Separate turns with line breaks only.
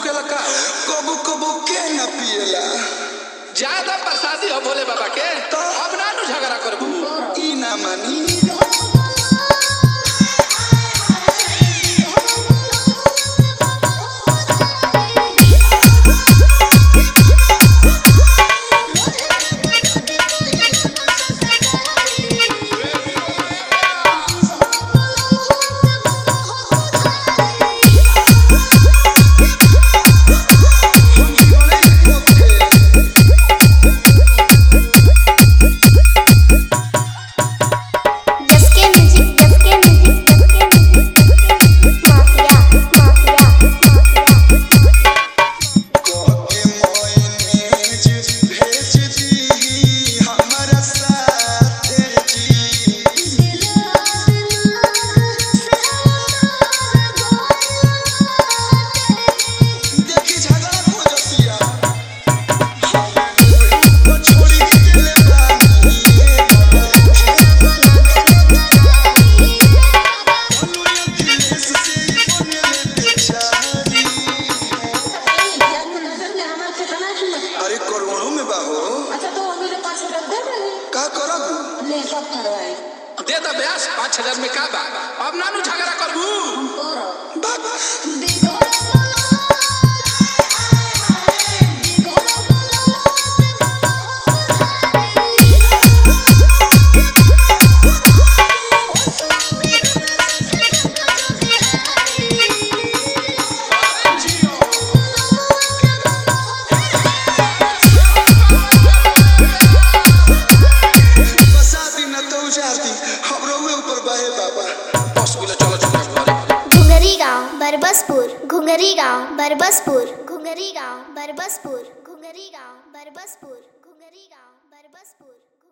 होखेला का
कबू कबू के न पिएला
ज्यादा प्रसादी हो भोले बाबा के
तो?
अब ना नु झगड़ा करबू
ई ना मानी
जसके म्यूजिक जसके म्यूजिक जसके म्यूजिक माफिया माफिया माफिया
कोके मोइनेज भेज दी हमरा साथे जी देखी झगड़ा को जतिया तो छोड़ी गेले बानी दिनेश से बनले बेचारी अरे करोड़ों में बाहो
अच्छा तो मेरे पाँच हजार दे दे
का करब
ले सब करवाए
दे द ब्यास पाँच हजार में का बा अब ना नु झगड़ा करबू
बाबा बसा दी न तो उजार दी हमरो ऊपर बहे बाबा
बस बोले चलो चलो घरे
घुंगरी गांव बरबसपुर घुंगरी गांव बरबसपुर घुंगरी गांव बरबसपुर घुंगरी गांव बरबसपुर घुंगरी गांव बरबसपुर